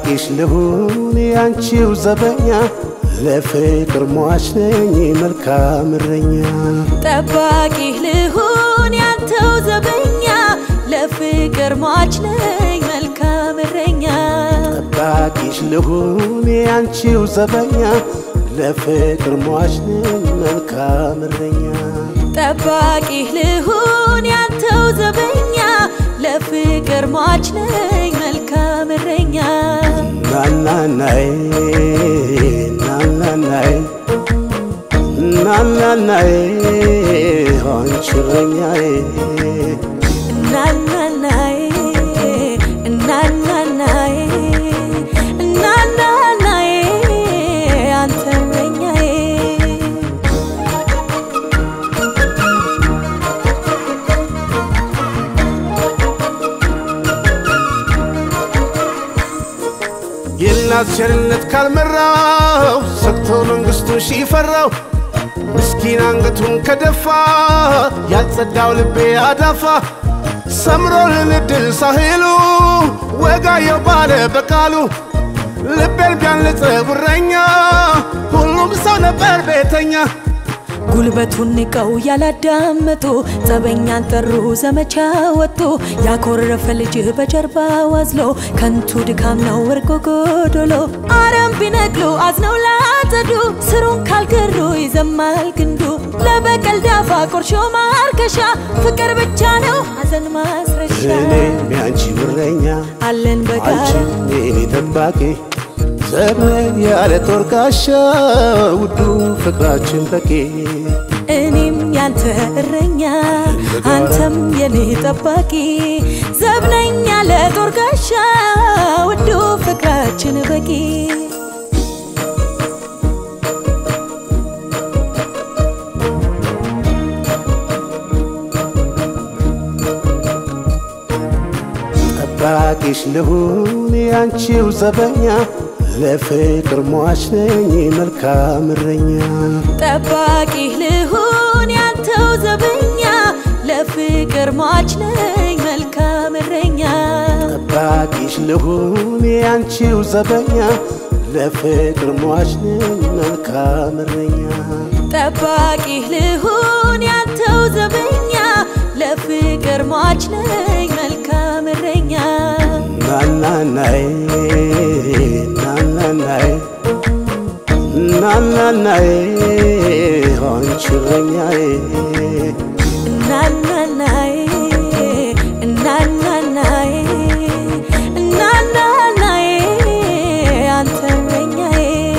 ጠባቂሽ ልሁን ያንቺው ዘበኛ ለፍቅር ሟች ነኝ መልካም እረኛ ጠባቂህ ልሁን ያንተው ዘበኛ ለፍቅር ሟች ነኝ መልካም እረኛ ጠባቂሽ ልሁን ያንቺው ዘበኛ ለፍቅር ሟች ነኝ መልካም እረኛ ጠባቂህ ልሁን ያንተው ዘበኛ ለፍቅር ሟች ነኝ መልካም እረኛ ናናናይ ናናናይ ናናናይ አንቺ እረኛዬ እናናናዬ እናናናዬ እናናናዬ አንተ እረኛዬ የእናት ቸርነት ካልመራው ሰጥቶ መንግሥቱን ሺፈራው ምስኪን አንገቱን ከደፋ ያልጸዳው ልቤ አዳፋ ሰምሮልን እድል ሳህሉ ወጋየው ባለ በቃሉ ልቤን ቢያንጽ ጉረኛ ሁሉም ሰው ነበር ቤተኛ ጉልበቱን ንቀው ያላዳመጡ ጸበኛን ጠሩ ዘመቻ ወጡ ያኮረፈ ልጅ በጀርባ ዋዝሎ ከንቱ ድካም ነው ወርቆ ጎዶሎ አረም ቢነቅሉ አዝነው ላጸዱ ስሩን ካልገሩ ይዘማል ግንዱ ለበቀል ዳፋ ቆርሾ ማርከሻ ፍቅር ብቻ ነው ሐዘን ማስረሻ እኔም ያንቺ እረኛ አለን በጋራ አንቺም የኔ ጠባቂ ዘመን ያለ ጦር ጋሻ ውዱ ፍቅራችን በቂ እኔም ያንተ እረኛ አንተም የኔ ጠባቂ ዘብነኛ ለጦር ጋሻ ውዱ ፍቅራችን በቂ ጠባቂሽ ልሁን ያንቺው ዘበኛ ለፍቅር ሟች ነኝ መልካም እረኛ ጠባቂህ ልሁን ያንተው ዘበኛ ለፍቅር ሟች ነኝ መልካም እረኛ ጠባቂሽ ልሁን ያንቺው ዘበኛ ለፍቅር ሟች ነኝ መልካም እረኛ ጠባቂህ ልሁን ያንተው ዘበኛ ለፍቅር ሟች ነኝ መልካም እረኛ ናናናይ ናናናይ ናናናይ አንቺ እረኛዬ እናናናዬ እናናናዬ እናናናዬ አንተ እረኛዬ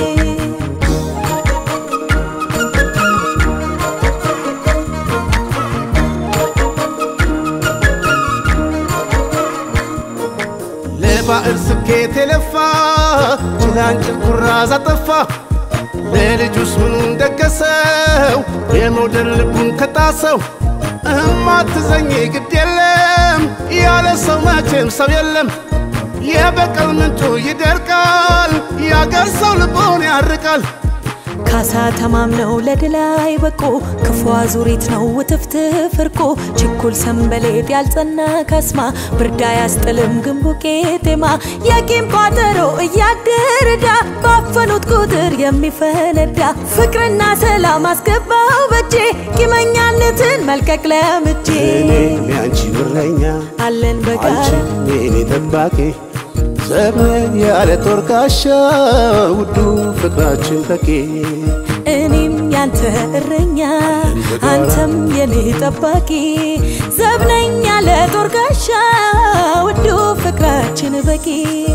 ለባዕር ስኬት የለፋ ጭላንጭል ኩራዝ አጠፋ ለልጁስ ምኑን ደገሰው የመውደድ ልቡን ከጣሰው እማትዘኝ ግድ የለም ያለ ሰው መቼም ሰው የለም የበቀል ምንጩ ይደርቃል ያገር ሰው ልቦን ያርቃል ካሳ ተማምነው ለድል አይበቁ ክፉ አዙሪት ነው ውትፍትፍ እርቁ ችኩል ሰንበሌጥ ያልጸና ካስማ ብርዳ ያስጥልም ግንቡ ቄጤማ የቂም ቋጠሮ እያደረዳ ባፈኑት ቁጥር የሚፈነዳ ፍቅርና ሰላም አስገባው በጄ ቂመኛነትን መልቀቅ ለምጄ እኔም ያንቺ እረኛ አለን በጋራ አንቺም የኔ ጠባቂ ዘመን ያለ ጦር ጋሻ ውዱ ፍቅራችን በቂ እኔም ያንተ እረኛ አንተም የኔ ጠባቂ ዘብነኛ ለጦር ጋሻ ውዱ ፍቅራችን በቂ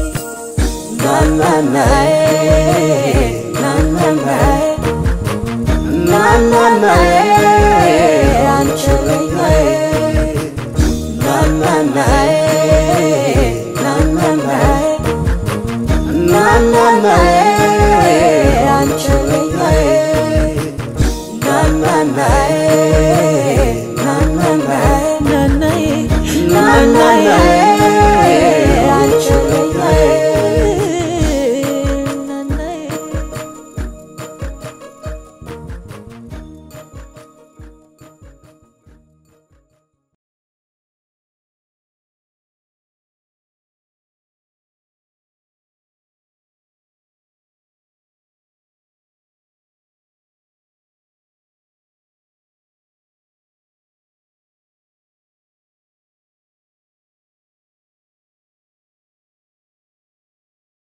ናናናዬ ናናናዬ ናናናዬ